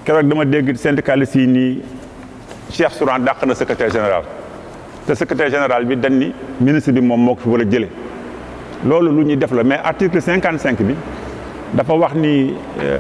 keroog dama dégg syndicaliste yi nii Cheikh Souran dàq na secrétaire général te secrétaire général bi dañ ni ministre bi moom moo ko fi war a jële loolu lu ñuy def la mais article cinquante cinq bi dafa wax ni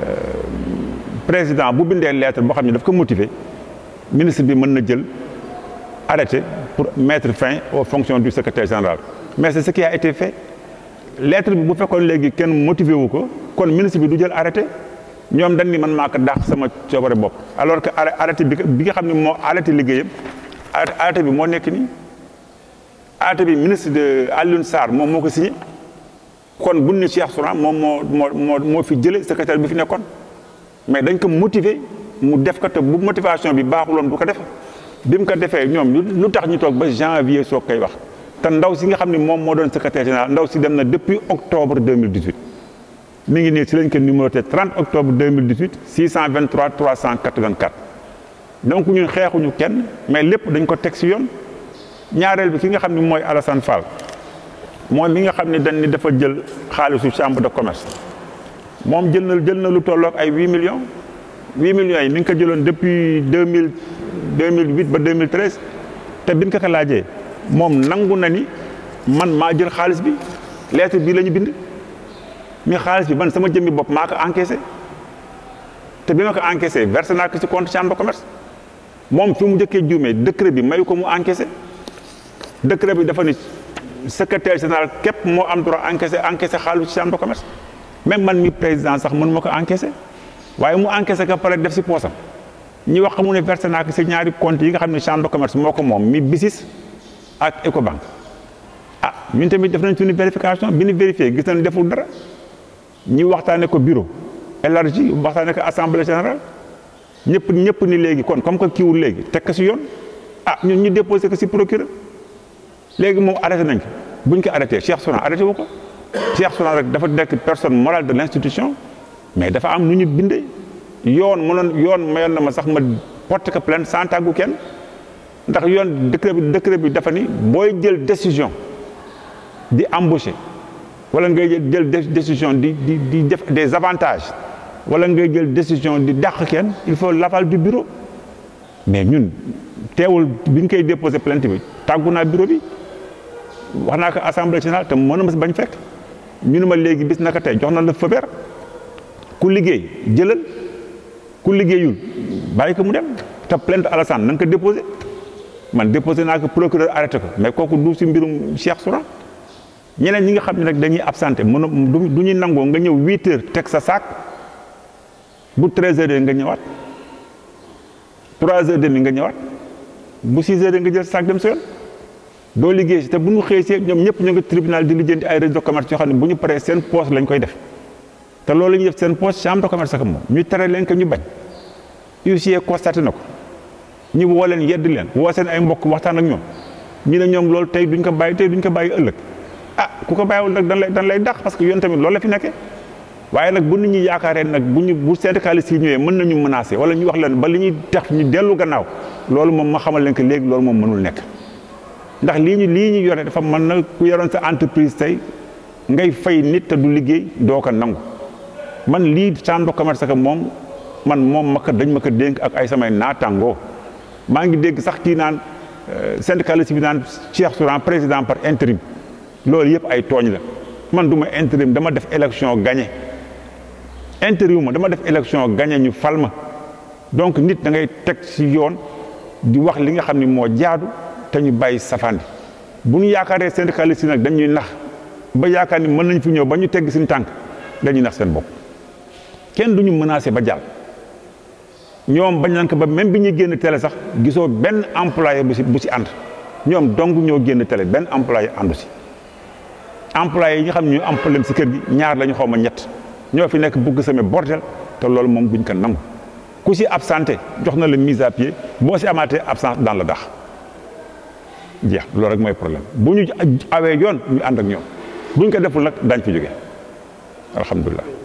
président bu bindee lettre boo xam ne daf ko motiver ministre bi mën na jël arrêté pour mettre fin aux fonctions du secrétaire général mais c'est ce qui a été fait lettre bi bu fekkoon léegi kenn motivé wu ko kon ministre bi du jël arrêté ñoom dañ ni man maa ko dàq sama coobare bopp alors que arrêté bi bi nga xam ne moo arrêté liggéeyam arrêté bi moo nekk nii arrêté bi ministre de Alioune Sarr moom moo ko signé kon buñ ni Cheikh Souran moom moo moo moo fi jële secrétaire bi fi nekkoon mais dañ ko motiver mu def ko te bu motivation bi baaxuloon du ko def bi mu ko defee ñoom lu tax ñu toog ba janvier soo koy wax te ndaw si nga xam ne moom moo doon secrétaire général ndaw si dem na depuis octobre 2018 mi ngi nii si lañ ko numéroté 30 octobre 2018 623 384 donc ñun xeexuñu kenn mais lépp dañ ko teg si yoon ñaareel bi ki nga xam ne mooy Alassane Fall moom mi nga xam ne dañ ni dafa jël xaalisu chambre de commerce moom jël na jël na lu tolloog ay 8 millions 8 millions yi mi ngi ko jëloon depuis 2000 2008 ba 2013 te biñ ko ko laajee moom nangu na ni man maa jël xaalis bi lettre bii la ñu bind mi xaalis bi man sama jëmmi bopp maa ko encaissé te bi ma ko encaissé versé naa ko ci compte chambre de commerce moom fi mu njëkkee juumee décret bi mayu ko mu encaissé décret bi dafa ni secrétaire général képp moo am droit encaissé encaissé xaalis ci chambre de commerce même man mi président sax mën ma ko encaissé waaye mu encaissé ko pare def si poosam ñi wax mu ne versé naa ko si ñaari compte yi nga xam ne chambre de commerce moo ko moom mi BICIS ak Ecobank ah ñun tamit def nañ suñu vérification bi ñu vérifié gis nañ deful dara ñi waxtaane ko bureau élargi waxtaane ko assemblée générale ñëpp ñëpp ni léegi kon comme que kiiwul léegi teg ko si yoon ah ñun ñu déposé ko si procureur léegi moom arrêté nañ ko buñ ko arrêté Cheikh Souran arrêté wu ko Cheikh Souran rek dafa nekk personne morale de l'institution mais dafa am nu ñu bindee yoon mënoon yoon mayoon na ma sax ma porte ko plainte sans tàggu kenn ndax yoon décret bi décret bi dafa ni booy jël décision di embaucher wala ngay jël décision di di di def des avantages wala ngay jël décision di dàq kenn il faut l'aval du bureau mais ñun teewul bi ñu koy déposer plainte bi tàggu naa bureau bi wax naa ko assemblée générale te mën na ma si bañ fekk ñu ne ma léegi bis naka tey jox na la feu vert ku liggéey jëlal ku liggéeyul bàyyi ko mu dem te plainte Alassane na nga ko déposé man déposé naa ko procureur arrêté ko mais kooku du si mbirum Cheikh Souran ñeneen ñi nga xam ne nag dañuy absenté mën du ñuy nangoo nga ñëw huit heures teg sa sac bu treize heures nga ñëwaat trois heures demi nga ñëwaat bu six heures nga jël sac dem sa yoon doo liggéey si te bu ñu xëy si ñoom ñëpp ñu ngi tribunal di lijjanti ay registre de commerce yoo xam ne bu ñu paree seen poste lañ koy def te loolu la ñuy def seen poste chambre de commerce ak moom ñu tere leen que ñu bañ huissier constaté na ko ñu woo leen yedd leen woo seen ay mbokk waxtaan ak ñoom ñu ne ñoom loolu tey duñ ko bàyyi tey duñ ko bàyyi ëllëg ah ku ko bàyyiwul nag dan lay dan lay dàq parce que yoon tamit loolu la fi nekkee waaye nag bu nit ñi yaakaaree nag bu ñu bu syndicaliste yi ñëwee mën nañu menacer wala ñu wax leen ba li ñuy tax ñu dellu gannaaw loolu moom ma xamal leen que léegi loolu moom mënul nekk ndax lii ñu lii ñu yore dafa mën na ku yoroon sa entreprise tey ngay fay nit te du liggéey doo ko nangu man lii chambre de commerce que moom man moom ma ko dañ ma ko dénk ak ay samay naatangoo maa ngi dégg sax kii naan syndicaliste bi naan Cheikh Souran président par intérim loolu yëpp ay tooñ la man du ma intérim dama def élection gagné intérim ma dama def élection gagné ñu fal ma donc nit da ngay teg ci yoon di wax li nga xam ni moo jaadu te ñu bàyyi safaan bu ñu yaakaaree syndicaliste yi nag dañuy nax ba yaakaar ni mën nañ fi ñëw ba ñu tegg suñu tànk dañuy nax seen bopp kenn du ñu menacé ba jàll ñoom bañ nañ ko ba même bi ñuy génn télé sax gisoo benn employé bu si bu si ànd ñoom dong ñoo génn télé benn employé àndu si employé yi nga xam ne ñu am problème si kër gi ñaar la ñu xaw ma ñett ñoo fi nekk bugg sama bordel te loolu moom buñ ko nangu ku si absenté jox na la mise à pied boo si amaatee absence dans la dax jeex loolu rek mooy problème bu ñu awee yoon ñu ànd ak ñoom buñ ko deful nag daañ fi jóge alhamdulilah